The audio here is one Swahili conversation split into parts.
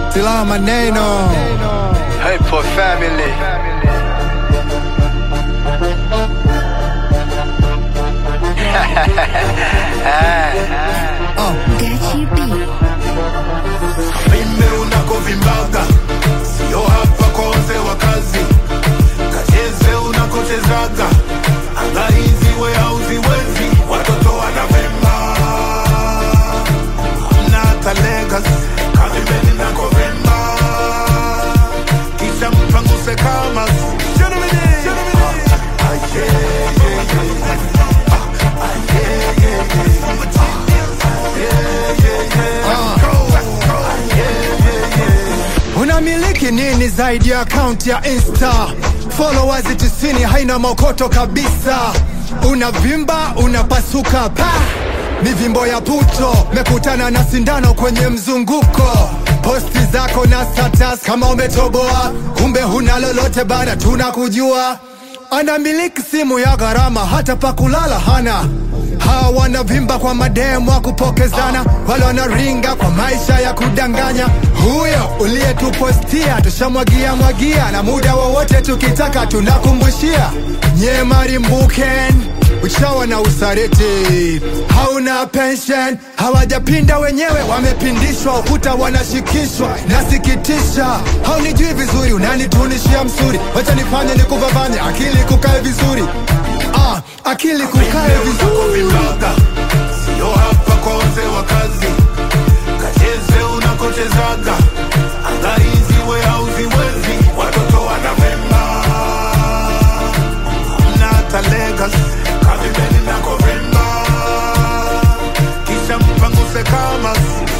silaha maneno Hey, poor family. Gachi B. vimbe unakovimbaga sio hapa kwa wazee wa kazi kacheze unakochezaga anga hizi we hauziwezi watoto wanavimba hamna hata legas kavimbeni nakovimba kisha mpanguse kama Ah, ah, yeah, yeah, yeah. Ah, ah, yeah, yeah, yeah. Ah, yeah, yeah, yeah. Let's go. Ah, yeah, yeah, yeah. unamiliki nini zaidi ya akaunti ya insta followers tisini haina mokoto kabisa unavimba unapasuka pa mivimbo ya puto mekutana na sindano kwenye mzunguko posti zako na status kama umetoboa kumbe huna lolote bana tunakujua anamiliki simu ya gharama hata pa kulala hana hawa wanavimba kwa mademu wa kupokezana wale wanaringa kwa maisha ya kudanganya huyo uliyetupostia tushamwagia mwagia na muda wowote tukitaka tunakumbushia nyemarimbuken uchawa na usariti hauna pension hawajapinda wenyewe wamepindishwa ukuta wanashikishwa nasikitisha haunijui vizuri unanitunishia msuri wacha nifanye nikuvavanye akili kukae vizuri ah, akili kukae vizuri unakovimbaga sio hapa kwa wazee wa kazi kacheze unakochezaga anga hizi we hauziwezi watoto wanavimba hamna hata legas kavimeni nakovimba kisha mpanguse kama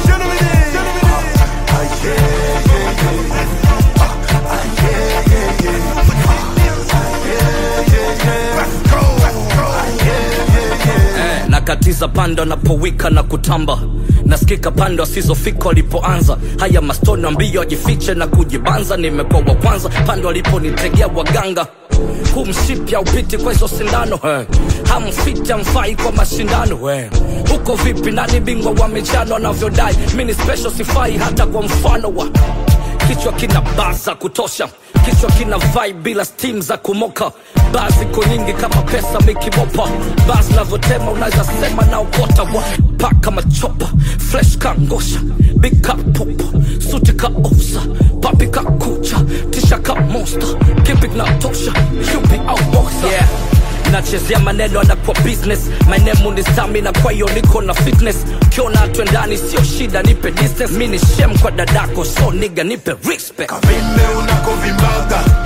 Ah, ah, yeah, yeah, yeah. Ah, ah, yeah, yeah, yeah. Ah, yeah, yeah, yeah. Let's go, let's go. Ah, yeah, yeah, yeah. eh, nakatiza pande wanapowika na kutamba nasikika pande wasizofika walipoanza haya mastoni ambio wajifiche na kujibanza nimekuwa wa kwanza pande waliponitegea waganga huu mshipya upiti kwa hizo sindano eh. hamfiti amfai kwa mashindano eh. huko vipi nani bingwa wa michano anavyodai mi ni special sifai hata kwa mfano wa kichwa kina baa za kutosha kichwa kina vai bila stim za kumoka baa ziko nyingi kama pesa mikimopa baa zinavyotema unaweza sema na ukota wa paka machopa flesh ka ngosha big ka popa suti ka osa papi ka kucha tisha ka monster kipik na tosha yupi au boxer yeah nachezea maneno anakuwa business manemu ni stamina kwa hiyo niko na fitness ukiona twendani sio shida nipe distance mi ni shem kwa dadako so niga nipe respect kavimbe unakovimbaga